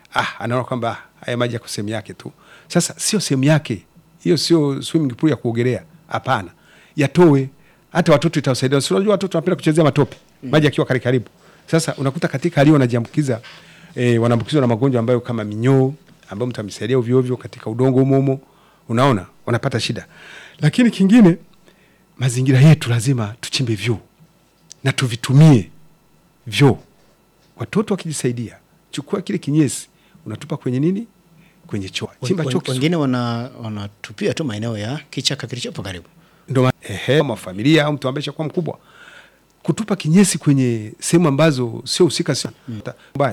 ah, anaona kwamba ah, haya maji yako sehemu yake tu. Sasa sio sehemu yake hiyo, sio swimming pool ya kuogelea. Hapana, yatoe. Hata watoto itawasaidia. Si unajua watoto wanapenda kuchezea matope maji yakiwa karibu karibu. Sasa unakuta katika hali hiyo wanajiambukiza eh, wanaambukizwa na magonjwa ambayo kama minyoo ambayo mtu amesaidia ovyo ovyo katika udongo humo humo, unaona wanapata shida. Lakini kingine, mazingira yetu lazima tuchimbe vyoo na tuvitumie vyoo. Watoto wakijisaidia, chukua kile kinyesi unatupa kwenye nini, kwenye choo, chimba Wen- choo wen- Wengine wana- wanatupia tu maeneo ya kichaka kilichopo karibu. ndo ma- ehe, kama familia au mtu ambaye shakuwa mkubwa kutupa kinyesi kwenye sehemu ambazo sio husika, sio mbaya.